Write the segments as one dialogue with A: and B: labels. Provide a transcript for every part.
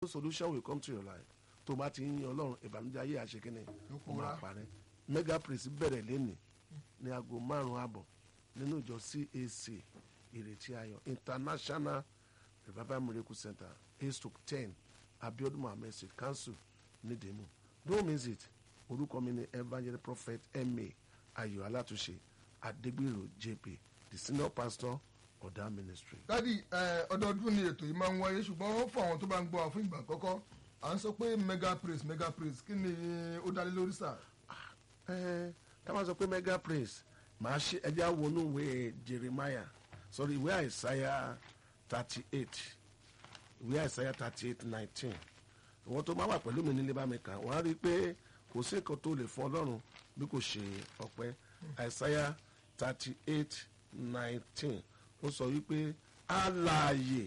A: solution will come to your life tó bá ti ń yin ọlọ́run ìbànújẹ́ ayé àṣekínni
B: Yóò
A: ó máa
B: pòórá.
A: parẹ́ mega praise bẹ̀rẹ̀ lẹ́nìí ní aago márùn-ún àbọ̀ nínú ìjọ cac ìrètí ayọ̀ international revival miracle center eight to ten abiodun mohammed street council nídìímù don't miss it orúkọ mi ni evangel prophet ma ayọ̀ alátúnṣe adégbèrò jp the senior pastor ọ̀dà ministry.
B: dádì ẹ, ọdọọdún ni ètò yìí máa ń wáyé ṣùgbọ́n fún àwọn tó bá ń gbọ́ wa fún ìgbà àkọ́kọ́ à ń sọ pé mega praise mega praise kí ni ó dálé lórí sà.
A: ẹ ká máa sọ pé mega praise màá ṣe ẹjẹ àwọnú ìwé jeremiah sorry ìwé àìsáyà thirty eight ìwé àìsáyà thirty eight nineteen ìwọ́n tó máa wà pẹ̀lú mi nílé bá mi kà wọ́n á rí i pé kò sí nǹkan tó lè fún ọlọ́run bí kò ṣe ọpẹ́ àìsáyà thirty eight nineteen ó sọ wípé alààyè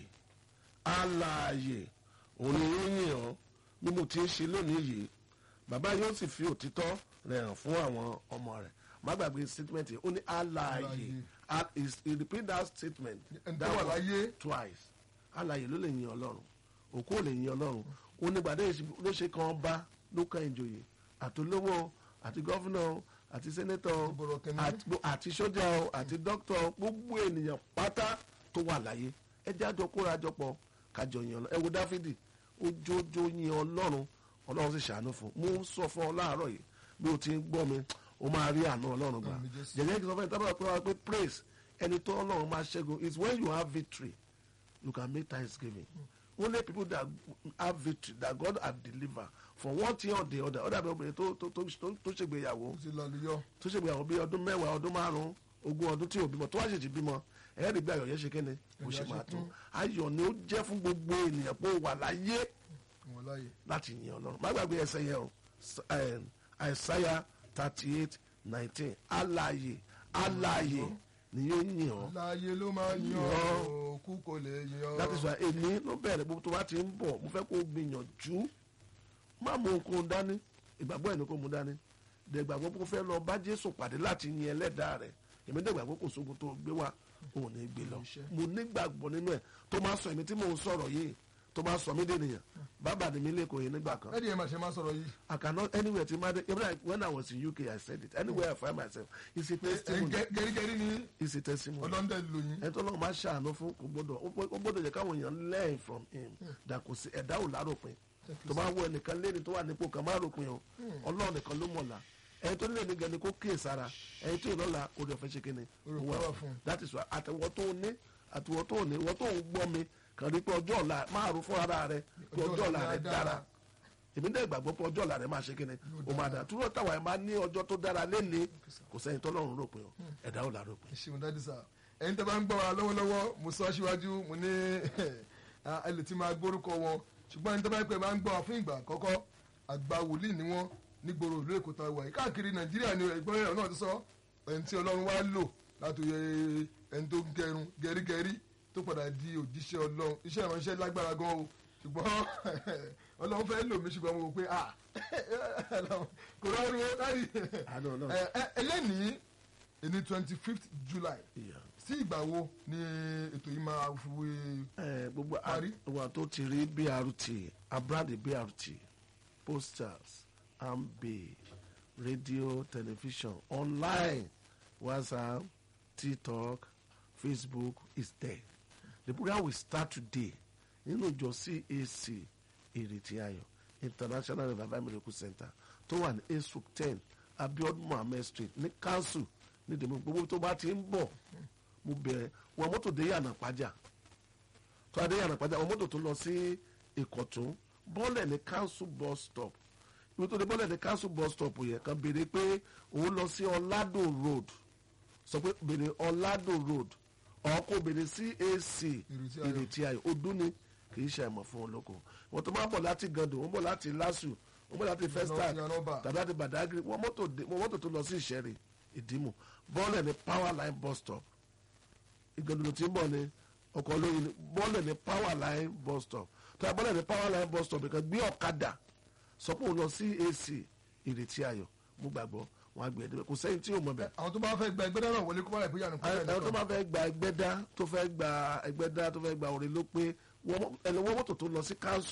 A: alààyè òun ni yóò yìn ọ́ bí mo ti ń ṣe lónìí yìí bàbá yóò sì fi òtítọ́ rẹ̀ hàn fún àwọn ọmọ rẹ̀ má gbàgbé statement yìí ó ní alààyè
B: Alààyè.
A: Al- is- he repeat that statement
B: ẹni tó
A: that
B: wà
A: was
B: láyé
A: twice alààyè ló lè yin ọlọ́run òkú ò lè yin ọlọ́run ó ní gbàdé ló ṣe kan ọba ló kan ìjòyè àtolówó àti gọ́fúnà àti sẹ́nẹ́tọ̀
B: Ìbọ̀rọ̀ kẹ́mi.
A: àti gbo- àti sójà o àti dókítà gbogbo ènìyàn pátá tó wà láyé ẹ jájọ kóra jọ pọ̀ kájọ yin ọlọ́run ẹ wo dáfídì ó jójó yin ọlọ́run ọlọ́run sì ṣàánú fún un mo ń sọ fún ọ láàárọ̀ yìí bí o ti ń gbọ́ mi o máa rí àánú ọlọ́run gbà
B: Àmín Jésù.
A: jẹ̀jẹ̀ kí n sọ fún ẹ tábà pé wá pé praise ẹni tó ọlọ́run máa ṣẹ́gun is when you have victory you can make thanksgiving only people that have victory that God have delivered from one thing or the other ọ̀dà bí obìnrin tó tó tó tó- tó ṣègbéyàwó
B: ó ti lọ lùyọ.
A: tó ṣègbéyàwó bí ọdún mẹ́wàá ọdún márùn-ún ogún ọdún tí ò bímọ tó wá ṣèjì bímọ ẹ̀ẹ́dì bí ayọ̀ yẹn ṣe kéne bó ṣe
B: Ayọ̀
A: máa
B: ṣe
A: tó
B: kún.
A: ayọ̀ ni ó jẹ́ fún gbogbo ènìyàn pé ó wà láyé
B: wọn láyè.
A: láti yin ọlọ́run má gbàgbé ẹsẹ̀ yẹn o S- eh, Isaiah thirty eight nineteen alààyè alààyè ni yóò yin ọ́
B: láyé ló máa yan
A: Yan.
B: òkú kò lè yan.
A: that is why èmi ló bẹ̀rẹ̀ gbogbo tó bá ti ń bọ̀ mo fẹ́ kó o gbìyànjú má mú nǹkan dání ìgbàgbọ́ ẹ̀ ní kó mú dání dẹ̀gbàgbọ́ kó fẹ́ lọ bá Jésù pàdé láti yin ẹlẹ́dàá rẹ̀ èmi dẹ̀gbàgbọ́ kò sógun tó gbé wá òun ní gbé lọ
B: Iṣẹ́.
A: mo nígbàgbọ́ nínú ẹ̀ tó máa sọ èmi tí mò ń sọ̀rọ̀ yìí tó máa sọ mí dènìyàn bàbá ni mi lẹ́kọ̀ọ́ yìí nígbà kan
B: dádì ẹ̀ máa ṣe máa sọ̀rọ̀ yìí.
A: I cannot anywhere to imagine even like when I was in UK I said it anywhere I find myself it's a
B: ẹ̀
A: testimony
B: gẹ́rígẹ́rí ni
A: it's a testimony
B: ọlọ́ndẹ̀ lóyún.
A: ẹni tó lọ́wọ́ máa ṣàánú fún kò gbọ́dọ̀ ó gbọ́- ó gbọ́dọ̀ jẹ́ káwọn èèyàn learn from him that kò sí ẹ̀dá ò láròpin tó bá wọ ẹnìkan lẹ́ni tó wà nípò kan má ròpin o ọlọ́run nìkan ló mọ̀la ẹni tó nílẹ̀ ní gẹ̀ẹ́ni kó kíyè sára ẹni tó lọ́la orí ọ̀fẹ́ ṣe kíni
B: Oore
A: ó
B: ọ̀fẹ́
A: wà
B: wà fún un.
A: that is why àtẹwọ́ tó ní àtẹwọ́ tó ní ìwọ́ tó ń gbọ́ mi kàn rí pé ọjọ́ ọ̀la máa rò fún ara rẹ pé
B: Ọjọ́
A: ọjọ́ ọ̀la
B: ọ̀la
A: rẹ
B: dára.
A: dára èmi dẹ́ ìgbàgbọ́ pé ọjọ́ ọ̀la rẹ máa ṣe kíni ó máa dára túrọ̀ táwa ẹ̀ máa ní ọjọ́ tó dára lẹ́ni kò sẹ́yìn tọ́lọ́run rò pé o ẹ̀dá ò la rò pé
B: ẹ ṣeun dádì sá ẹ̀yin tẹ́ bá ń gbọ́ wa lọ́wọ́lọ́wọ́ mo sọ síwájú mo ní ẹ lè ti máa gbórúkọ wọn ṣùgbọ́n ẹni tẹ́ bá ń pẹ́ máa ń gbọ́ wa fún ìgbà àkọ́kọ́ àgbà wòlíì ni wọ́n nígboro ìlú èkó tá a wà yìí káàkiri nàìjíríà ni ẹ̀gbọ́n ẹ̀rọ náà ti sọ ẹni tí ọlọ́run wá lò láti yẹ ẹni tó ń gẹrun gẹrígẹrí tó padà di òjíṣẹ́ ọlọ́run iṣẹ́ ìránṣẹ́ lágbára gan o ṣùgbọ́n ọlọ́run fẹ́ lò mí ṣùgbọ́n mo wò pé ah kò rọrùn ó láyé
A: Àánú Ọlọ́run.
B: ẹ ẹ ẹlẹ́nìí ní twenty fifth july
A: Yeah.
B: sí ìgbà wo ni ètò yìí máa fi
A: Eh, gbogbo
B: Parí.
A: àwọn tó ti rí brt abradi brt posters amb radio television online whatsapp tiktok facebook is there the program will start today nínú ìjọ cac ìrètí ayọ̀ international revival miracle center tó wà ní esuk ten abiodun mohammed street ní council ní dèmí gbogbo tó bá ti ń bọ̀ mo bẹ̀rẹ̀ wọ mọ́tò dé yànnà pàjá tó adé yànnà pàjá wọ mọ́tò tó lọ sí ìkọ̀tún bọ́ọ̀lẹ̀ ní council bus stop ibi tó dé bọ́ọ̀lẹ̀ ní council bus stop yẹn kan béèrè pé òun lọ sí ọ̀làdò road sọ pé béèrè ọ̀làdò road ọkọ̀ béèrè cac
B: Ìrètí Ayọ̀.
A: ìrètí ayọ̀ ọdún ni kì í ṣe àìmọ̀ fún olóko wọ́n tó máa bọ̀ láti gàdùn wọ́n bọ̀ láti lásù wọ́n bọ̀ láti festac
B: sí Yanọ́bà.
A: tàbí láti badagry wọ́n mọ́tò dé- wọ́n mọ́tò tó lọ sí ìṣẹ́rì ìdìmú bọ́ọ̀lẹ̀ ní power line bus stop ìgbàdùn tí ń bọ̀ ni ọkọ̀ olóyin ni bọ́ọ̀lẹ̀ ní power line bus stop tó a bọ́ọ̀lẹ̀ ní power line bus stop nìkan gbé ọ̀kadà sọ pé òun lọ sí ac ìrètí ayọ̀ mo gbàgbọ́ wọn á gbé ẹ̀dẹ́gbẹ́ kò sẹ́yìn tí yóò mọ bẹ́ẹ̀
B: àwọn tó bá fẹ́ gba ẹgbẹ́ náà wọlé kó bá rẹ̀ bóyá nù
A: ẹ ẹ tó máa fẹ́ gba ẹgbẹ́dá tó fẹ́ gba ẹgbẹ́dá tó fẹ́ gba òrè ló pé wọ́n- ẹni wọ́n mọ́tò tó lọ sí council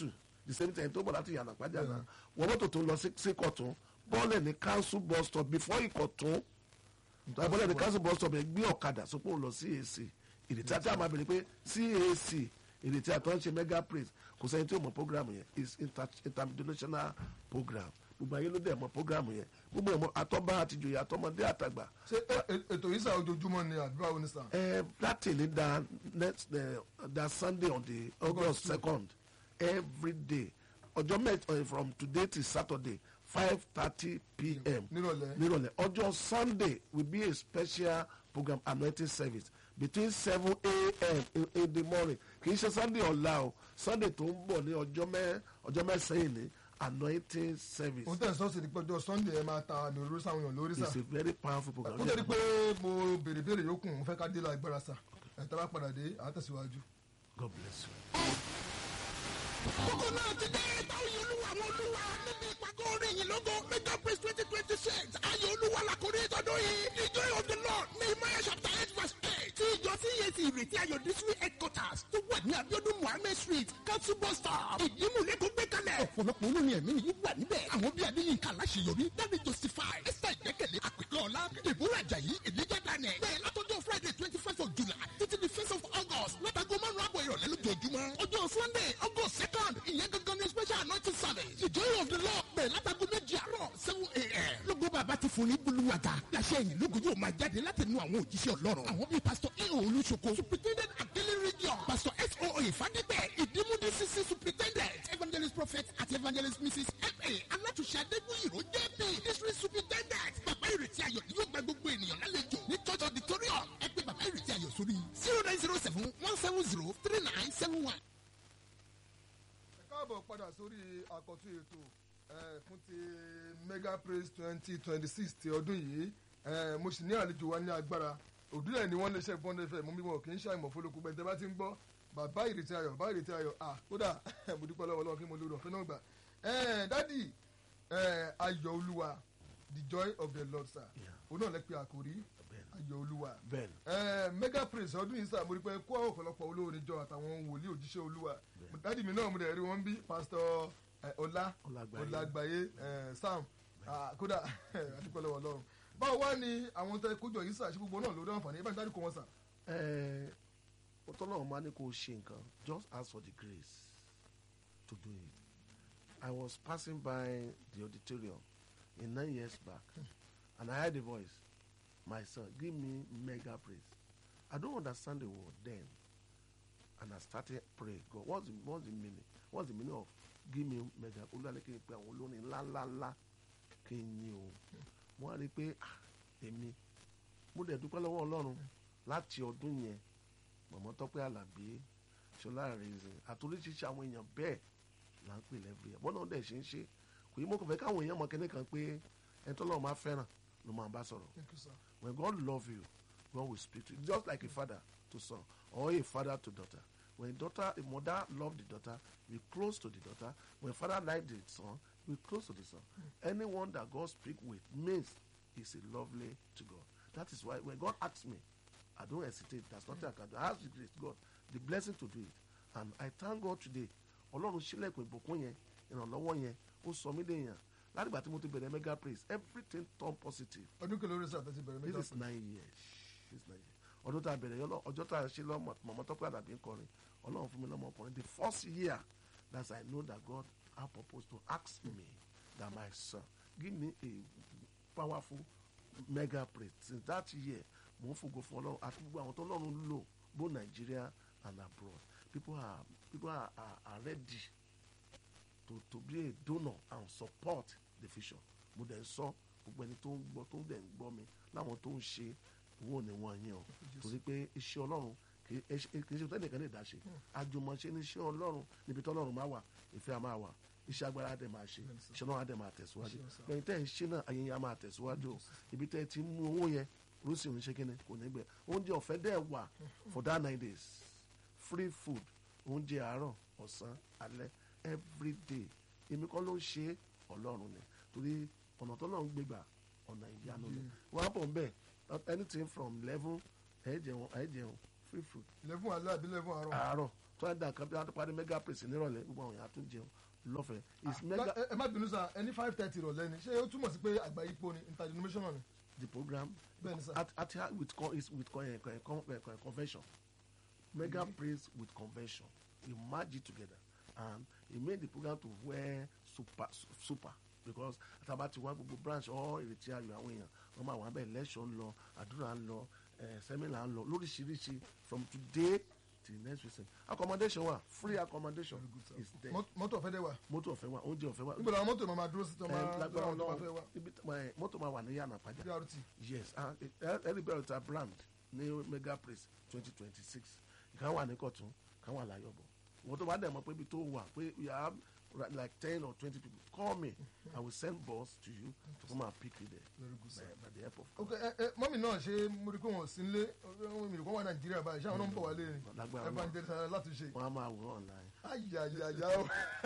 A: the same time tó bọ̀ láti yànnà pàjá náà wọ́n mọ́tò tó ń lọ sí ìkọ̀tún bọ́ọ̀lù ní council bus stop before ìkọ̀tún bọ́ọ̀lù ní council bus stop ẹ̀ gbé ọ̀kadà sọ pé òun lọ CAC ìrètí àti àmà bèrè pé CAC ìrètí àtọ́ ń ṣe mega praise kò sẹ́yìn tí ó mọ̀ program yẹn is inter interdimensional program gbogbo ayé ló dẹ̀ mọ̀ program yẹn gbogbo ẹ̀ mọ̀ àtọ́bá àtijọ́ àtọmọdé àtàgbà
B: ṣé ẹ- ẹ- ètò yìí sà ojoojúmọ́ ni àbí báwo ni sà.
A: uh, that thing is that next uh, that Sunday on the August second every day ọjọ́ mẹ́jọ from today till Saturday five thirty pm
B: nírọ̀lẹ́.
A: nírọ̀lẹ́ ọjọ́ Sunday will be a special program anointing service between seven a.m. in, in the morning kì í ṣe Sunday ọ̀la o Sunday tó ń bọ̀ ní ọjọ́ mẹ́ ọjọ́ mẹ́sàn-án ní anointing service
B: òun tẹ̀ sọ́ọ̀sì ní pẹ́jọ́ sunday ẹ máa ta àmì òróró sáwọn èèyàn lórí sà.
A: it's a very powerful program.
B: kó tó di pé mo béèrè béèrè yòókù mo fẹ́ ká dé la ìgbára sà ẹ̀ tá bá padà dé àá tẹ̀síwájú.
A: God bless you.
C: kókó náà ti dé táwọn yìí olúwa àwọn olúwa níbi ìpàgọ́ orin yìí lógo mega praise twenty twenty six ayé olúwa làkúrí ìtọ́jú yìí the joy of the lord nehemiah chapter eight verse eight tí ìjọ cac ìrètí ayọ̀ district headquarters tó wà ní abiodun muhammed street council bus stop ìdímúlẹ̀ tó gbé kalẹ̀ ọ̀pọ̀lọpọ̀ olórin ẹ̀mí nìyí wà níbẹ̀ àwọn bíi adéyínká aláṣeyọrí dábì justify esther ìgbẹ́kẹ̀lé àpèkẹ́ ọ̀la deborah ajayi elijah daniel bẹ́ẹ̀ látọjọ́ friday twenty five of july títí di first of august látago márùn-ún àbọ̀ ìrọ̀lẹ́ lójoojúmọ́ ọjọ́ sunday august second ìyẹn gangan ní special anointing service the joy of the lord bẹ̀rẹ̀ látago méjì àárọ̀ seven a.m. lógo bàbá ti fún ní buluwaga láṣẹ ìyìn lógo yóò máa jáde láti nu àwọn òjíṣẹ́ ọlọ́run àwọn bíi pastor eo olùsoko superintendent akele region pastor so ifadipẹ ìdímúdí cc superintendent evangelist prophet àti evangelist mrs fa alátúnṣe adégbòyìnrò jp district superintendent bàbá ìrètí ayọ̀ ni yóò gba gbogbo ènìyàn lálejò ní church auditorium ẹ pé bàbá ìrètí ayọ̀ sórí zero nine zero seven one seven zero three nine seven one.
B: ẹ káàbọ̀ padà sórí àkọ́tún ètò eh, fún ti mega praise twenty twenty six ti ọdún yìí Eh, mo sì ní àlejò wa ní agbára òdúrà ni wọ́n lè ṣe bọ́ndé fẹ́ mú bí wọn kì í ṣàìmọ̀ fọlọ́kù gbẹ̀ntẹ́ bá ti ń gbọ́ bàbá ìrètí ayọ̀ bàbá ìrètí ayọ̀ à kódà mo dúpẹ́ lọ́wọ́ lọ́wọ́ kí mo lórí ọ̀fẹ́ náà gbà Eh, dádì eh, ayọ̀ olúwa the joy of the lord sir
A: Yeah.
B: òun náà lè pe àkòrí ayọ̀ olúwa
A: bẹ́ẹ̀ni
B: Eh, mega praise ọdún yìí sáà mo rí pé kó àwọn ọ̀pọ̀lọpọ̀ olórin jọ àtàwọn wòlíì òjíṣẹ́ olúwa dádì mi náà mo dẹ̀ rí wọn bí pásítọ̀ eh, ọlá
A: Ọlágbáyé.
B: ọlágbáyé eh, sam ah, kódà àdúpẹ́ lọ́wọ́ ọlọ́run báwo wá ní àwọn tẹ kójọ yìí sà ṣé gbogbo náà lórí àǹfààní ẹ bá ń dárúkọ wọn sà.
A: ẹ ọtọ́lọ́run máa ní kó o ṣe nǹkan just ask for the grace to do it I was passing by the auditorium in nine years back and I heard a voice my son give me mega praise I don't understand the word then and I started pray God what's the what's the meaning what's the meaning of give me mega olúwalẹ̀ kí n pe àwọn olórin ńláńláńlá kí n yìn o wọ́n á rí i pé ah, èmi mo dẹ̀ dúpẹ́ lọ́wọ́ ọlọ́run láti ọdún yẹn mọ̀mọ́ tọ́pẹ́ àlàbí ṣọlá rèézìn àtúríṣiṣẹ́ àwọn èèyàn bẹ́ẹ̀ là ń pè lẹ́bí ẹ̀ bọ́nà dẹ̀ ṣe ń ṣe kò yí mo kàn fẹ́ káwọn èèyàn mọ̀ kẹ́ni kan pé ẹni tó lọ́wọ́ máa fẹ́ràn ló máa bá sọ̀rọ̀
B: Thank you, sir.
A: when God love you God will speak to you just like a father to son or a father to daughter when a daughter a mother love the daughter be close to the daughter when father like the son be close to the son anyone that God speak with means is a lovely to God that is why when God asks me I don't hesitate there's nothing I can do I ask the grace God the blessing to do it and I thank God today ọlọ́run sílẹ̀kùn ìbùkún yẹn ìrànlọ́wọ́ yẹn ó sọ mí léèyàn látìgbà tí mo ti bẹ̀rẹ̀ mega praise everything turn positive
B: ọdún kìlọ̀ orí sà tẹ́tí bẹ̀rẹ̀
A: this
B: mẹ́ta
A: is nine years this is nine years ọdún tá a bẹ̀rẹ̀ yọ lọ ọjọ́ tá a ṣe lọ mọ̀mọ́ tọ́pẹ́ àdàbí ń kọrin ọlọ́run fún mi lọ́mọ ọkùnrin the first year that I know that God had purpose to ask me that my son give me a powerful mega praise since that year mo ń fògo fún ọlọ́run àti gbogbo àwọn tó lọ́run lò both Nigeria and abroad people are people are, are, are ready to to be a donor and support the vision mo dẹ̀ ń sọ gbogbo ẹni tó ń gbọ́ tó ń dẹ̀ ń gbọ́ mi láwọn tó ń ṣe owó ni wọ́n yẹn o torí pé iṣẹ́ ọlọ́run kì í ṣe kì í ṣe tẹ́nìkan lè dá ṣe àjùmọ̀ṣe ní iṣẹ́ ọlọ́run níbi tí ọlọ́run máa wà ìfẹ́ a máa wà iṣẹ́ agbára á dẹ̀ máa ṣe iṣẹ́ ọlọ́run á dẹ̀ máa tẹ̀síwájú lẹ́yìn tẹ́ ẹ̀ ń ṣe náà ayé yẹn á máa tẹ̀síwájú o ibi tẹ́ ẹ ti mú owó yẹn rúṣì ń ṣe kíni kò ní gbẹ oúnjẹ ọ̀fẹ́ dẹ̀ wà for that nine days free food oúnjẹ àárọ̀ ọ̀sán alẹ́ everyday èmi kọ́ ló ń ṣe ọlọ́run ni torí ọ̀nà tó lọ́run gbégbà ọ̀nà ìyanu ni wọ́n á bọ̀ ń bẹ̀ anything from eleven ẹ̀ jẹun ẹ̀ jẹun free food
B: lẹ́fún alẹ́ àbí lẹ́fún àárọ̀
A: àárọ̀ tó ẹ̀ dà kan bí wọ́n á tó parí mega praise nírọ̀lẹ́ gbogbo àwọn èèyàn á tún jẹun lọ́fẹ̀ẹ́ is
B: Ah,
A: mega
B: ẹ ẹ má bínú sá ẹni five thirty rọ̀lẹ́ ni ṣé ó túmọ̀ sí pé àgbà ipò ni interdenominational ni.
A: the program
B: Bẹ́ẹ̀ni sá.
A: at at at with con is with con, uh, con, con, uh, convention mega praise with convention we merge it together and he made the program to wear super su- super because àtàbà ti wá gbogbo branch all ìrètí ayọ̀ àwọn èèyàn wọ́n máa wà bẹ́ẹ̀ lẹ́sọ̀ ń lọ àdúrà ń lọ eh, sẹ́mínà ń lọ lóríṣiríṣi from today till next week accommodation wa free accommodation is there
B: Mọ́t- mọ́tò ọ̀fẹ́ dẹ̀ wà
A: mọ́tò ọ̀fẹ́ wa oúnjẹ ọ̀fẹ́ wa
B: níbo làwọn mọ́tò máa dúró sí tí wọ́n
A: Eh,
B: máa
A: lágbára
B: lọ́wọ́ tó bá fẹ́ wá
A: Ọlọ́run ibi tí- eh, mọ́tò máa wà ní yànnà pàjá
B: brt
A: yes everybody ta brand ní mega praise twenty twenty six ìkan wà ní kọ̀tún ìkan wà láyọ̀bọ̀ wọ́n tó bá dẹ̀ mọ́ pé ibi tó wà pé you have ri- like ten or twenty people call me i will send bus to you to come and pick you there
B: Very good, sir.
A: by, by the airport.
B: ok ẹ ẹ mọ́mì náà ṣe mo rí pé wọ́n sí nílé ohun èmi kan wà nàìjíríà báyìí ṣé àwọn náà ń bọ̀ wálé ni
A: Lágbára
B: ẹ bá ń jẹ́ sára láti ṣe
A: wọ́n á máa wò online.
B: ayayaya o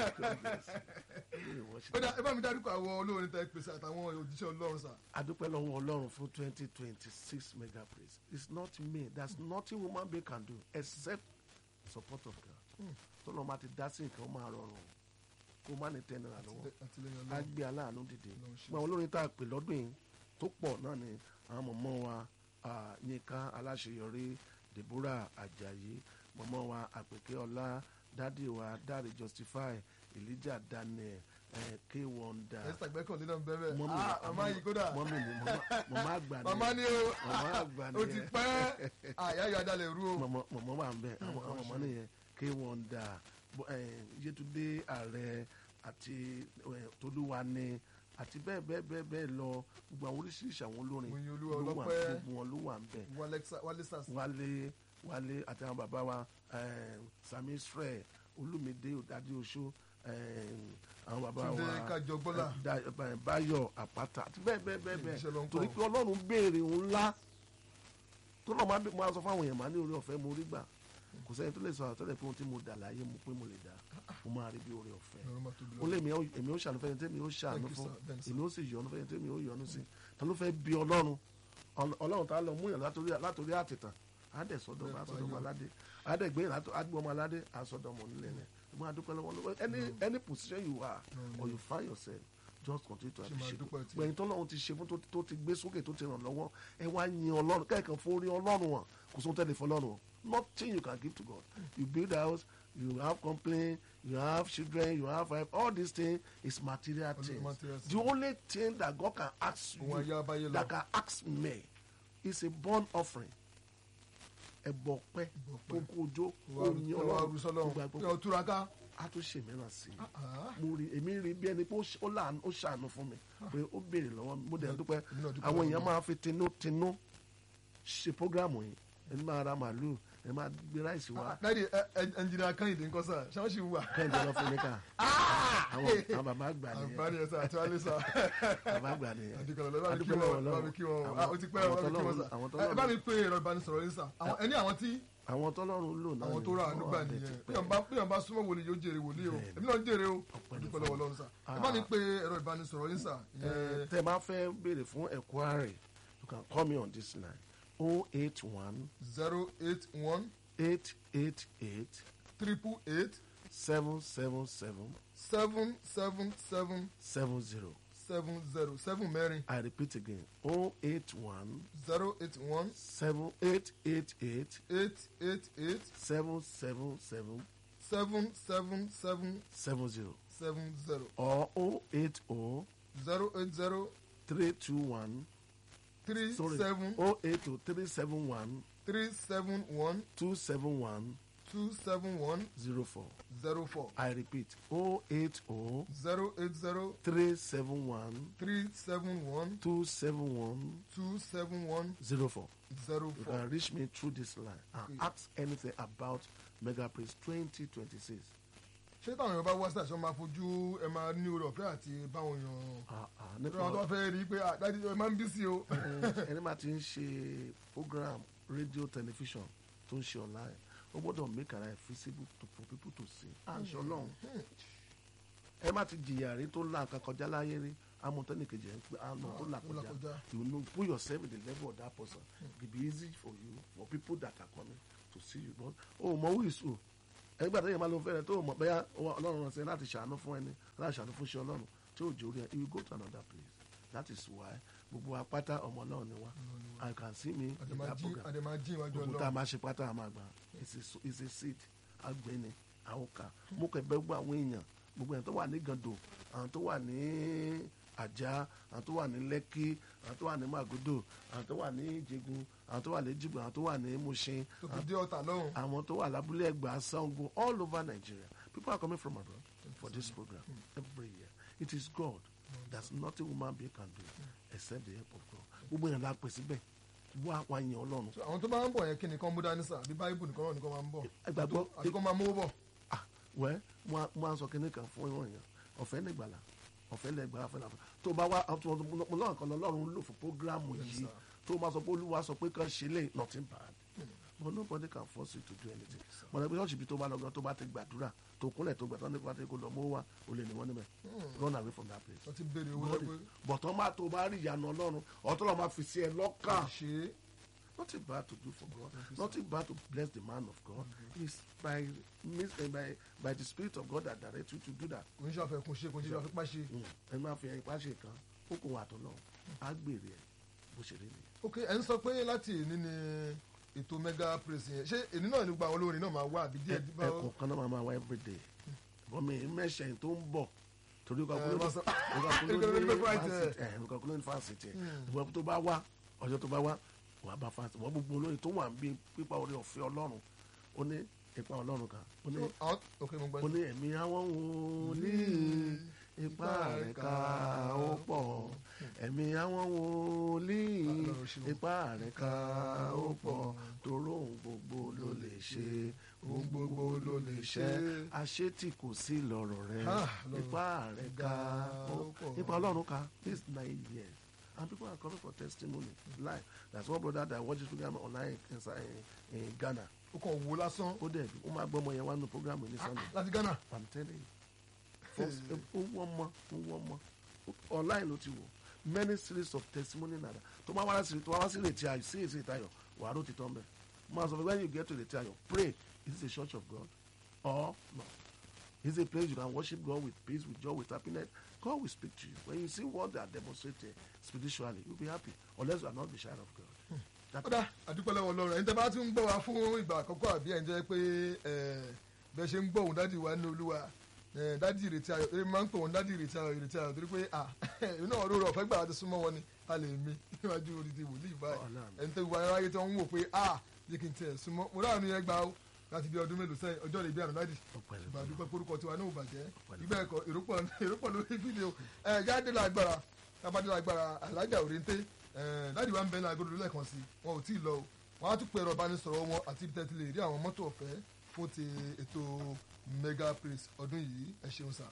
A: Ilé ìwọ̀sí.
B: ó dà ẹ bá mi dárúkọ àwọn olórin tẹ pèsè àtàwọn òjíṣẹ́ ọlọ́run sà
A: adúpẹ́ lọ́wọ́ ọlọ́run fún twenty twenty six mega praise it's not me there's nothing woman being can do except support of God tọ́lọ́ máa ti dá sí nǹkan ó máa rọrùn kó má ní tẹ́ náírà lọ́wọ́
B: àtìlẹyìn
A: á
B: ọlọ́run
A: gbé aláàánú dìde
B: Ọlọ́run ṣe.
A: gbọ́n olórin tá a pè lọ́dún yìí tó pọ̀ náà ni àwọn mọ̀mọ́ wa ah, Yínká aláṣeyọrí Deborah Ajayi mọ̀mọ́ wa Àpèkẹ́ Ọlá dádì wa Dáre Justify Elijah Daniel eh, K Wonder
B: esther gbẹ́kànlé náà ń bẹ́ẹ̀ bẹ́ẹ̀
A: mọ́mí
B: ah màmá yìí kódà
A: mọ́mí ni mọ́mọ́- mọ́mọ́ àgbà ni
B: màmá ni o
A: màmá àgbà
B: ó ti
A: nìyẹn.
B: pẹ́ àyàyò adalẹ̀ rú o
A: mọ̀mọ́ mọ̀mọ́ wà ń bẹ̀ àwọn àwọn ọmọ nìyẹn K Wonder bó- eh, Yétúndé ààrẹ àti eh, Tolúwani àti bẹ́ẹ̀ bẹ́ẹ̀ bẹ́ẹ̀ bẹ́ẹ̀ lọ gbogbo àwọn oríṣiríṣi àwọn olórin
B: Oyin Olúwa
A: ló wà
B: Ọlọ́pẹ́.
A: gbogbo wọn ló wà ń bẹ̀
B: Walexa- wálé sars
A: wálé wálé àti àwọn bàbá wa eh, Sami Israel Olúmídé Òdádé Oṣó eh, àwọn bàbá
B: Túndé
A: wa
B: Kájọgbọ́lá.
A: eh, Da- eh, Báyọ̀ Àpáta àti bẹ́ẹ̀ bẹ́ẹ̀ bẹ́ẹ̀
B: Iṣẹ́ ló ń
A: bẹ́ẹ̀ torí
B: kọ́.
A: pé Ọlọ́run béèrè òun ńlá tó náà máa bí- máa sọ fáwọn èèyàn máa ní orí ọ̀fẹ́ mo rí gbà kò sẹ́ni tó lè sọ àtọ́lẹ̀ pé ohun tí mo dà láyé mo pé mo lè dà mo máa rí bí orí ọ̀fẹ́
B: Ọlọ́run máa tóbi
A: ó
B: lọ́wọ́.
A: lé mi ó- èmi ó ṣàánú fẹ́ni tẹ́mi ó ṣàánú
B: Thank you,
A: fún
B: sir. Thanks, sir.
A: èmi ó sì yọ́nú fẹ́ni tẹ́mi ó yọ́nú sí ta ló fẹ́ bí ọlọ́run Ọl- ọlọ́run tá a lọ mú yàn látòrí látòrí àtìtàn á dẹ̀ sọ́dọ̀ á sọ́dọ̀ ọmọ aládé á dẹ̀ gbé yàn látò- á gbé ọmọ aládé á sọ́dọ̀ ọmọ onílẹ̀ rẹ̀ ṣùgbọ́n a dúpẹ́ lọ́wọ́ lọ́wọ́ any any position you are or you find yourself just continue to
B: Ṣé máa
A: appreciate
B: dúpẹ́ tí-
A: gbẹ̀yìn tọ́lọ́run ti ṣe fún tó- tó ti gbé sókè tó ti ràn lọ́wọ́ ẹ wá yin ọlọ́run kẹ́ẹ̀kan fún orí ọlọ́run wọn kò sóhun tẹ́lẹ̀ fọlọ́run o. nothing you can give to God you build house you have complaint you have children you have wife all these things is material
B: Only
A: things
B: material
A: the only thing that God can ask
B: Òun ayé
A: you
B: abáyé lọ.
A: that can ask me is a born offering ẹbọ pẹ
B: Ìbọ̀pẹ̀.
A: kókó ojó
B: wà
A: oyin
B: á
A: ọlọ́run
B: rú sọ́lọ́run
A: gbogbo
B: kí ọ túraká
A: a tún ṣe mìíràn sí i
B: Ah.
A: mo rí èmi rí bí ẹni pé ó ṣ- ó láàánú- ó ṣàánú fún mi pé ó béèrè lọ́wọ́ mi mo dẹ̀ dúpẹ́
B: èmi náà dúpẹ́
A: àwọn
B: lọ́wọ́
A: èèyàn
B: mi.
A: máa fi tinútinú ṣe prógrámù yìí ẹni máa ra màálù ẹni máa gbé ráìsì wá
B: dáàdi ẹnjìnìà kẹ́hìndé ńkọ́ sà ṣáà ṣì ń wà.
A: kẹ́hìndé lọ fún mi ká àwọn àwọn bàbá àgbà nìyẹn
B: àǹfààní ẹ̀sà àti wálé sà.
A: bàbá àgbà nìyẹn
B: àdìgbàlọ́ bá mi kí
A: Adúpẹ́
B: wọn
A: lọ́wọ́
B: bá mi kí wọn
A: Ọlọ́run.
B: Ah, ó ti pẹ́
A: Àwọn
B: bá mi kí wọn
A: tọ́lọ́run-
B: sà.
A: àwọn
B: Ẹ
A: tọ́lọ́run-
B: bá mi pe ẹ̀rọ ìbánisọ̀rọ̀ yín sà Àwọn- ẹni àwọn tí
A: àwọn tọ́lọ́run lò náà
B: àwọn
A: ni
B: tó rà àánú
A: wọ́n
B: gbà
A: wà bẹ́ẹ̀
B: nìyẹn
A: ti
B: bí
A: pẹ́.
B: wọn bá bí wọn bá súnmọ́ wòlíì yóò jèrè wòlíì o
A: Bẹ́ẹ̀ni.
B: èmi náà ń jèrè o
A: Ọpẹ́
B: dúpẹ́
A: ni
B: lọ́wọ́
A: fún
B: Ọlọ́run sà ẹ bá mi pe ẹ̀rọ ìbánisọ̀rọ̀ yín sà
A: Eh, tẹ́ ẹ bá fẹ́ béèrè fún ẹ̀kúárì you can call me on this line oh eight one
B: zero eight one
A: eight eight eight
B: triple eight
A: seven seven seven
B: seven seven seven
A: seven zero.
B: seven zero seven mẹ́rin
A: I repeat again oh eight one
B: zero eight one
A: seven eight eight eight
B: eight eight eight
A: seven seven seven
B: seven seven seven
A: seven zero
B: seven zero
A: or oh eight oh
B: zero eight zero
A: three two one
B: three
A: sorry
B: seven
A: oh eight oh three seven one
B: three seven one
A: two seven one
B: two seven one
A: zero four.
B: zero four
A: I repeat oh eight oh
B: zero eight zero
A: three seven one
B: three seven one
A: two seven one
B: two seven one
A: zero four.
B: zero
A: You
B: four.
A: can reach me through this line and
B: Okay.
A: ask anything about Mega Praise 2026.
B: ṣé táwọn èèyàn bá wá sí àṣọ máa fojú ẹ máa ní oore ọ̀fẹ́ àti báwọn èèyàn
A: Ah, ah,
B: nípa àwọn tó bá
A: nípa
B: fẹ́ rí i pé àdájú ẹ máa ń bí sí o.
A: ẹni máa ti ń ṣe program radio television tó ń ṣe online ó gbọ́dọ̀ make ara ẹ̀ feasible to for people to see. àṣọ ọlọ́run ẹ má ti jìyà rí tó là nǹkan kọjá láyé rí amọ̀tẹ́nìkejì ẹ̀ ń pé àná tó là
B: tó là
A: kọjá
B: kọjá.
A: you know put yourself in the level of that person it be easy for you for people that are coming to see you but o mọ who is who ẹgbẹ́ àtẹ̀yìn máa ló fẹ́rẹ̀ tó mọ̀ bẹ́yà ọlọ́run rán sí ẹ láti ṣàánú fún ẹni láti ṣàánú fún iṣẹ́ ọlọ́run tí ò jórí ẹ you go to another place that is why gbogbo apáta ọmọ náà ni wá I can see me in that program
B: àdèmàjì ìwájú
A: gbogbo tá a
B: ọlọ́run
A: máa ṣe pátá a máa gbà it's a so- it's a seed agbẹni àwòká mo kẹ bẹ gbogbo àwọn èèyàn gbogbo èèyàn tó wà ní gàndò àwọn tó wà ní àjà àwọn tó wà ní lẹ́kí àwọn tó wà ní màgòdò àwọn tó wà ní ìjẹgun àwọn tó wà ní jìbò àwọn tó wà ní mushin
B: tó fi dé ọ̀tà lọ́hùn
A: àwọn tó wà lábúlé ẹgbà sango all over nigeria people are coming from abroad for this program every year it is god there's nothing woman being can do except the help of god gbogbo èèyàn la pè síbẹ̀ wá wá yan ọlọ́run
B: So, àwọn tó bá ń bọ̀ yẹn kí nìkan mú dání sà bí báyìbù nìkan náà nìkan máa ń bọ̀
A: ẹ gbàgbọ́
B: àti kó máa mówó bọ̀
A: ah wẹ́ mo á sọ kíní kan fún ìwọ̀n yẹn ọ̀fẹ́ nígbàlà ọ̀fẹ́ lẹ́gbàlà fẹ́ làfẹ́ tó bá wá mo lọ́rùn kan lọ́rùn lò fún programu yìí tó bá sọ pé olúwa sọ pé kàn ṣe lè nothing bad but nobody can force you to do anything mo lọ bí ṣọ́ọ̀ṣì bí tó bá lọ́gán tó bá ti gbàdúrà tó kúnlẹ̀ tó gbàdúrà nípa tí kò lọ mọ́ wá o lè ní wọ́n níbẹ̀ run away from that place
B: wọ́n ti béèrè owó
A: God
B: lẹ́gbẹ́
A: is- but wọ́n máa tó bá rí ìyanu ọlọ́run ọ̀tọ́ lọ́ọ́ máa fi sí ẹ lọ́kàn
B: ṣe é
A: nothing bad to do for God, nothing bad to bless the man of God. It's by, mis- eh, by by the Spirit of God that directs you to do that.
B: kò ń ṣàfẹ́kùn ṣe kò ń ṣe àfipá ṣe
A: Ẹ máa fi ẹyin pàṣẹ kan, ó kò wà tó lọ, á gbèrè ẹ̀ bó ṣe rí nìyẹn.
B: ok ẹ ń sọ pé láti èní ni ètò mega praise yẹn ṣé èní náà ní gba àwọn olórin náà máa wá àbí díẹ̀ díẹ̀
A: Ẹ̀kọ́ kan náà máa máa wá everyday. Bọ́n mi mẹ́sẹ̀ tó ń bọ̀ torí
B: Ẹ,
A: kakúló
B: wọ́n sọ-
A: ní
B: Kakúló ní
A: kakúló
B: fásitì,
A: ní fásitì ẹ̀ kakúló ní fásitì ẹ̀ ìwọ tó bá wá ọjọ́ tó bá wá wà á bá fásitì wọ́n gbogbo olórin tó wà ń bí pípa orí ọ̀fẹ́ Ọlọ́run ó ní ipa Ọlọ́run kan ó ní
B: àwọn ok mo gbọ́
A: ó ní ẹ̀mí àwọn wòlíì ipá rẹ̀ ká ó pọ̀ ẹ̀mí àwọn wòlíì ipá rẹ̀ ká ó pọ̀ toró ohun gbogbo ló lè ṣe ohun gbogbo ló lè ṣe àṣetì kò sí lọ́rọ̀ rẹ̀
B: Ah, Lord.
A: ipá rẹ̀ ká ó
B: pọ̀.
A: ipa ọlọ́run ká this nine years and people are coming for testimony live that's one brother that watches program online inside in, in Ghana
B: ó kàn wò lásán
A: ó dẹ̀ ó máa gbọ́ ọmọ yẹn wá nínú program ní Sunday.
B: láti Ghana
A: I'm telling you. First, ó wọ́n mọ́ ó wọ́n mọ́ online ló ti wò many series of testimony nada tó máa wá sí tó máa wá sí ìrètí ayọ̀ sí ìrètí ayọ̀ wàá ló ti tán bẹ́ẹ̀ mo máa sọ fún you when you get to ìrètí ayọ̀ pray is this a church of God or no is it a place you can worship God with peace with joy with happiness God will speak to you when you see what they are demonstrating spiritually you will be happy unless you are not the child of God. That-
B: kódà àdúpẹ́ lọ́wọ́ Ọlọ́run ẹ̀yin tẹ́ bá tún ń gbọ́ wa fún ìgbà àkọ́kọ́ àbí ẹ̀ ń jẹ́ pé ẹ̀, bẹ́ẹ̀ ṣe ń gbọ́ òun dádì wa ní Olúwa ẹ̀, dádì ìrètí ayọ̀ èmi máa ń pè wọ́n dádì ìrètí ayọ̀ ìrètí ayọ̀ torí pé à inú ọ̀rọ̀ rẹ̀ ọ̀fẹ́ gbà láti súnmọ́ wọn ni a lè mi níwájú odidi wòlíì báyìí
A: Ọlọ́run.
B: ẹni tẹ́ gbogbo aráyé tí wọ́n ń wò pé à jẹ́ kí n tiẹ̀ súnmọ́ mo ráàánú yẹn gbà ó láti bí ọdún mélòó sẹ́yìn ọjọ́ rẹ̀ bí àná dádì
A: Ọpẹ́ ló
B: ìgbà
A: fún
B: dúpẹ́ porúkọ tiwa náà ò bàjẹ́
A: Ọpẹ́ ló
B: ìgbà ẹ̀kọ́ èròpọ̀ èròpọ̀ lórí fídíò ẹ̀ jáde lágbára tábàdé lágbára alájà òrèǹté ẹ̀ dáàdì wa ń bẹ ní agodo lẹ́ẹ̀kan sí wọn ò tí ì lọ o wọn á tún pẹ̀rọ ìbánisọ̀rọ̀ wọn àti ibi tẹ́tí lè rí àwọn mọ́tò ọ̀fẹ́ fún ti ètò mega praise ọdún yìí ẹ ṣeun sà.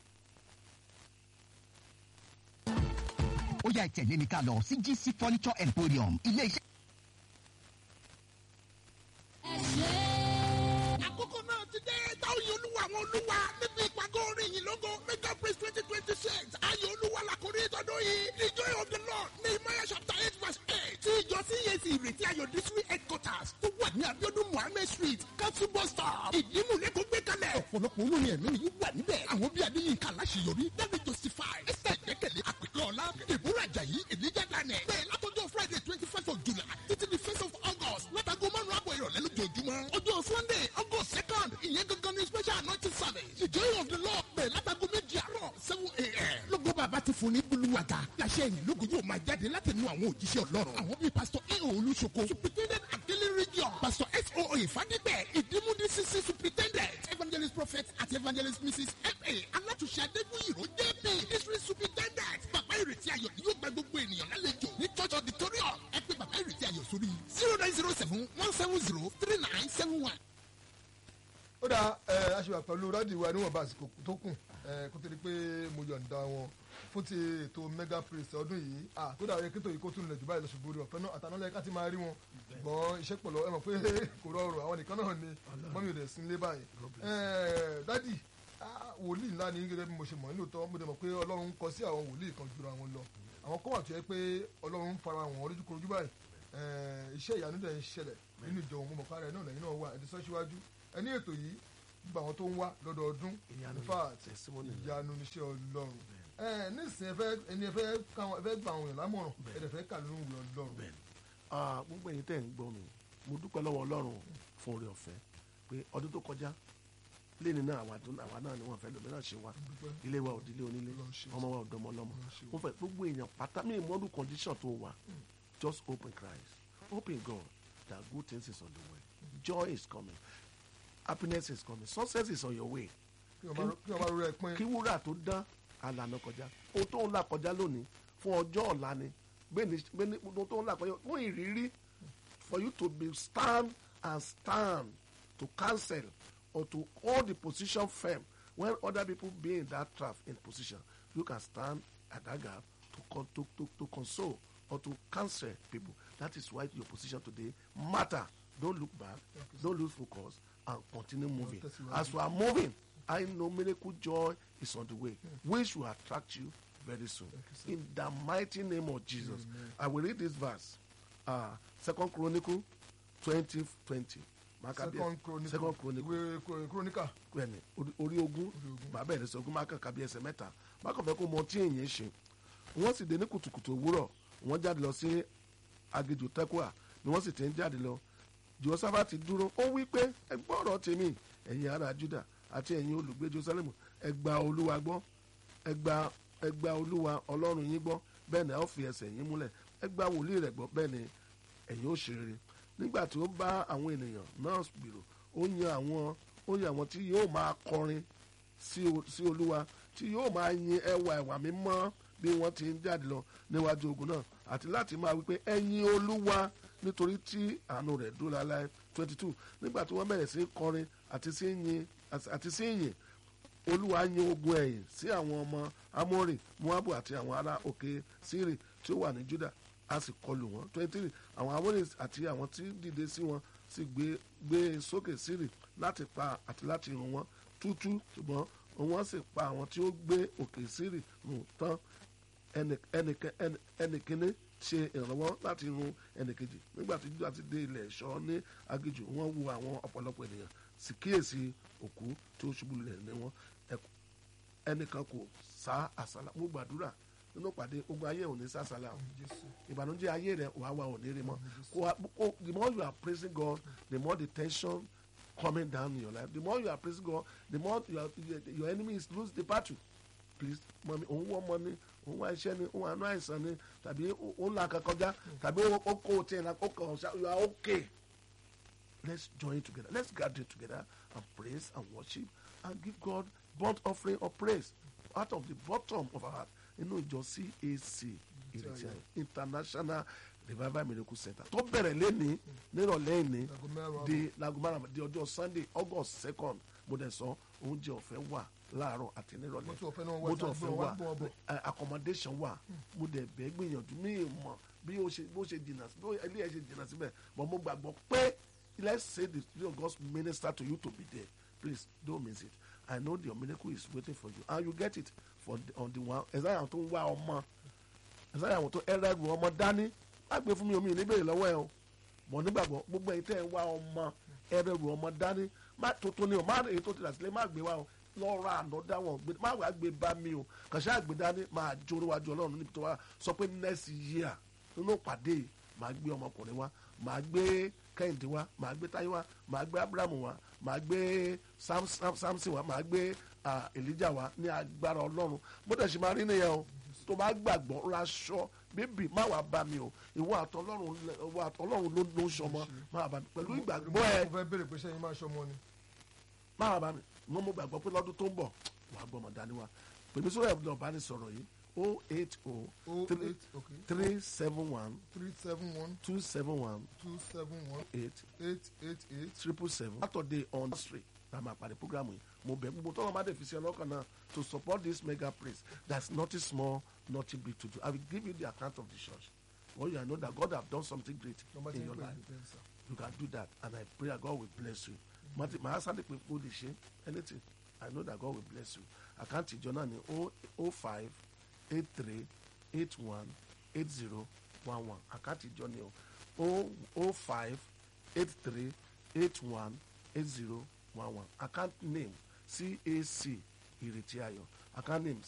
D: ó yá ìtẹ̀lé mi ká lọ sí GC furniture emporium ilé iṣẹ́.
C: àkókò náà ti dé táwọn yìí olúwa àwọn olúwa níbi ìpàgọ́ orin yìí lógo mega praise twenty twenty six ayé olúwa làkórí ìtọ́dún yìí the joy of the lord nehemiah chapter eight verse eight tí ìjọ cac ìrètí ayọ̀ district headquarters tó wà ní abiodun muhammed street council bus stop ìdímù lẹ́kọ̀ọ́ gbé kalẹ̀ ọ̀pọ̀lọpọ̀ olórin ẹ̀mí yìí wà níbẹ̀ àwọn bíi adéyínká aláṣeyọrí david justify esther ìgbẹ́kẹ̀lé àpèkẹ́ ọ̀la ìbúra ajayi elijah daniel bẹ́ẹ̀ látọjọ́ friday twenty first of july títí di first of august látago márùn-ún àbọ̀ ìrọ̀lẹ́ lójoojúmọ́ ọjọ́ sunday august second ìyẹn gangan ní special anointing service the joy of the lord bẹ́ẹ̀ látago méjì àárọ̀ seven a.m. lógo bàbá ti fún ní buluwaga láṣẹ ìyìn lógo yóò máa jáde láti nu àwọn òjíṣẹ́ ọlọ́run àwọn bíi pastor eo olùsoko superintendent akele region pastor so ìfádìgbẹ́ ìdímúdí cc superintendent evangelist prophet àti evangelist mrs fa alátúnṣe adégbòyìnrò jp district superintendent bàbá ìrètí ayọ̀ ni yóò gba gbogbo ènìyàn lálejò ní church auditorium ẹ pé bàbá ìrètí ayọ̀ sórí zero nine zero seven one seven zero three nine seven one.
B: ó dá ẹ aṣèwà pẹ̀lú rádì wa níwọ̀nba àsìkò tó kù ẹ kó tó di pé mo yọ̀ǹda wọn fún ti ètò mega praise ọdún yìí à tó dàbí kí tòyí kó tún lè jù báyìí lọ ṣùgbọ́n orí ọ̀fẹ́ náà àtàná lẹ́ka ti máa rí wọn ṣùgbọ́n iṣẹ́ pọ̀lọ́ ẹ mọ̀ pé kò rọrùn àwọn nìkan náà ni mọ́mí rẹ̀ sí ilé báyìí ẹ dádì ah, wòlíì ńlá ni gẹ́gẹ́ bí mo ṣe mọ̀ nílò tọ́ mo dẹ̀ mọ̀ pé ọlọ́run kọ sí àwọn wòlíì kan jura wọn lọ àwọn kọ́ wà tó yẹ pé ọlọ́run ń fara wọn lójúkorojú báyìí Eh, iṣẹ́ ìyanu dẹ̀ ń ṣẹlẹ̀ nínú ìjọ òun mo mọ̀ kára ẹ̀ náà lẹ́yìn náà wà ẹ̀dí sọ́ síwájú ẹni ètò yìí gbogbo àwọn tó ń wá lọ́dọọdún
A: Ìyanu
B: in fact
A: testimony ni.
B: ìyanu níṣẹ́ ọlọ́run ẹ nísìnyí ẹ fẹ́ ẹni ẹ fẹ́ káwọn ẹ fẹ́ gba àwọn èèyàn lámọ̀ràn ẹ dẹ̀ fẹ́ kà lóhùn ìwé ọlọ́run
A: bẹ́ẹ̀ni Ah, gbogbo ẹ̀yin tẹ́ ń gbọ́ mi mo dúpẹ́ lọ́wọ́ ọlọ́run fún oore ọ̀fẹ́ pé ọdún tó kọjá lẹ́ni náà àwa tó- àwa náà ni wọ́n fẹ́ lómi náà ṣe wá
B: dúpẹ́
A: ilé wa òdílé onílé
B: Ọlọ́run ṣe
A: ọmọ wa ọ̀dọ́mọ ọlọ́mọ
B: Ọlọ́run ṣe
A: mo fẹ́ gbogbo èèyàn pátá mi ìmọ̀ọ́dún condition tó wà just open Christ open God that good things is on the way joy is coming happiness is coming success is on your way
B: kí wọ́n bá rọ- kí wọ́n bá rọ ẹ pín
A: kí wúrà tó dán àlànà kọjá o tó ń là kọjá lónìí fún ọjọ́ ọ̀la ni gbéni gbéni o tó ń là kọjá fún ìrírí for you to be stand and stand to cancel or to hold the position firm when other people be in that trap in position you can stand at that gap to con to to to console or to cancel people that is why your position today matter don't look back don't lose focus and continue moving
B: tẹ̀síwájú.
A: as you are moving I know miracle joy is on the way which will attract you very soon in the mighty name of Jesus I will read this verse uh, second chronicle twenty twenty
B: second chronicle
A: second chronicle
B: ìwé Chro- chronicle
A: bẹ́ẹ̀ni orí- orí ogún bàbá ẹ̀rẹ́ sọ ogún máa kàn kábí ẹsẹ̀ mẹ́ta má kàn fẹ́ kó mọ tí èèyàn ṣe wọ́n sì dé ní kùtùkùtù òwúrọ̀ wọ́n jáde lọ sí aginjù tẹ́kùà ni wọ́n sì ti ń jáde lọ jehoshaphati dúró ó wí pé ẹ gbọ́ ọ̀rọ̀ tèmi ẹ̀yin ará juda àti ẹ̀yin olùgbé jerusalem ẹ gba olúwa gbọ́ ẹ gba ẹ gba olúwa ọlọ́run yín gbọ́ bẹ́ẹ̀ ni a ó fi ẹsẹ̀ yín múlẹ̀ ẹ gba wòlíì rẹ̀ gbọ́ bẹ́ẹ̀ ni ẹ̀yin ó ṣe rere nígbà tí ó bá àwọn ènìyàn náà gbèrò ó yan àwọn ó yan àwọn tí yóò máa kọrin sí o- sí olúwa tí yóò máa yin ẹwà ẹwà mímọ́ bí wọ́n ti ń jáde lọ níwájú ogun náà àti láti máa wípé ẹ̀yin olúwa nítorí tí àánú rẹ̀ dúró láláì twenty two nígbà tí wọ́n bẹ̀rẹ̀ sí í kọrin àti sí yin àti sí yin olúwa yin ogun ẹ̀yìn sí àwọn ọmọ amórì moabu àti àwọn ará òkè sírì tí ó wà ní juda a sì kọlù wọn twenty three àwọn amórì àti àwọn tí dìde sí wọn sì gbé gbé sókè sírì láti pa àti láti run wọn tútú ṣùgbọ́n wọ́n sì pa àwọn tí ó gbé òkè sírì run tán ẹnì- ẹnìkẹ- ẹnì- ẹnìkíní ṣe ìrànwọ́ láti run ẹnìkejì nígbà tí juda ti dé ilẹ̀ ẹ̀ṣọ́ ní aginjù wọ́n wo àwọn ọ̀pọ̀lọpọ̀ ènìyàn sì kíyèsí òkú tí ó ṣubú lulẹ̀ ní wọn Ẹk- ẹnìkan kò sá àsálà mo gbàdúrà nínú pàdé ogun ayé òní sásálà o
B: jésù
A: ìbànújẹ́ ayé rẹ wàá wà òní rí mọ́ kó wa- kó- the more you are praising God the more the tension coming down in your life the more you are praising God the more you are, your, your enemy is lose the battle please mọ̀mí òun wọ́ ọmọ ni òun wá iṣẹ́ ni òun àánú àìsàn ni tàbí òun là kan kọjá tàbí ó ó kó o tiẹ̀ náà ó kàn ọ́ ṣá you are okay let's join together let's gather together and praise and worship and give God burnt offering of praise out of the bottom of our heart inú ìjọ CAC ìrètí ayọ̀ international revival miracle center tó bẹ̀rẹ̀ lẹ́ni nírọ̀lẹ́ ìní
B: Láago mẹ́rin
A: di lago márùn di ọjọ́ sunday august second mo dẹ̀ sọ oúnjẹ ọ̀fẹ́ wà láàárọ̀ àti nírọ̀lẹ́
B: Mọ́tò ọ̀fẹ́ náà wà,
A: mọ́tò
B: ìta
A: ọ̀fẹ́
B: gbọ́
A: wà
B: wá, gbọ́ ọbọ̀.
A: ẹ, accommodation wà mo dẹ̀ bẹ́ẹ̀ gbìyànjú mí mọ̀ bí ó ṣe bó ṣe jìnnà sí bí ilé ẹ̀ ṣe jìnnà síbẹ̀ but mo gbàgbọ́ pé let's say the spirit of God minister to you to be there please don't miss it I know your miracle is waiting for you and you get it for the, on the one ẹ̀sán àwọn tó ń wá ọmọ ẹ̀sán àwọn tó ẹ̀rọ ẹrù ọmọ dání má gbé fún mi omi ìníbèrè lọ́wọ́ ẹ o mọ̀ nígbàgbọ́ gbogbo ẹ̀yin tẹ́ ẹ̀ ń wá ọmọ ẹ̀rọ ẹrù ọmọ dání má tuntun ni o má èyí tó ti rà sílẹ̀ má gbé wá o lọ ra àná dáwọn gbé má wàá gbé bá mi o kàṣà àgbé dání máa jó níwájú ọlọ́run níbi tó wá sọ pé next year nínú pàdé yìí máa gbé ọmọkùnrin wá máa gbé kẹ́hìndé wá máa gbé táyé wá máa gbé abrahamu wá máa gbé Sam- Sam- samson wá máa gbé ah, elijah wá ní agbára ọlọ́run bó dẹ̀ ṣe máa rí nìyẹn o tó bá gbàgbọ́ raṣọ bébì má wàá bá mi o ìwọ àtọlọ́run lẹ- ìwọ àtọlọ́run ló ló ń sọmọ má wàá bá mi pẹ̀lú ìgbàgbọ́ ẹ
B: mo fẹ́ béèrè pé sẹ́yìn máa ṣọmọ ni
A: má wàá bá mi wọ́n mú gbàgbọ́ pé lọ́dún tó ń bọ̀ wàá gbọ́mọ dání wa pèmí sórí ẹ̀bùn ọ̀bá ní sọ̀rọ̀ yìí o eight o
B: o
A: three
B: eight okay
A: three seven one
B: three seven one
A: two seven one
B: two seven one
A: eight
B: eight eight eight
A: triple seven saturday on street na ma pàdé programu yìí mo bẹ̀ gbogbo tọ́lọ́ má dé fi sí ọlọ́kàn náà to support this mega praise that's nothing small nothing big to do i will give you the account of the church well you know that god have done something great
B: nọmba tí
A: in
B: ń
A: your
B: pè
A: life
B: ní tẹ́ǹsà
A: you can do that and i pray that god will bless you mati màá sáré pé kó lè ṣe anything i know that god will bless you account ìjọ náà ni o o five eight three eight one eight zero one one account ìjọ ni o o o five eight three eight one eight zero one one account name cac ìrètí ayọ̀ account name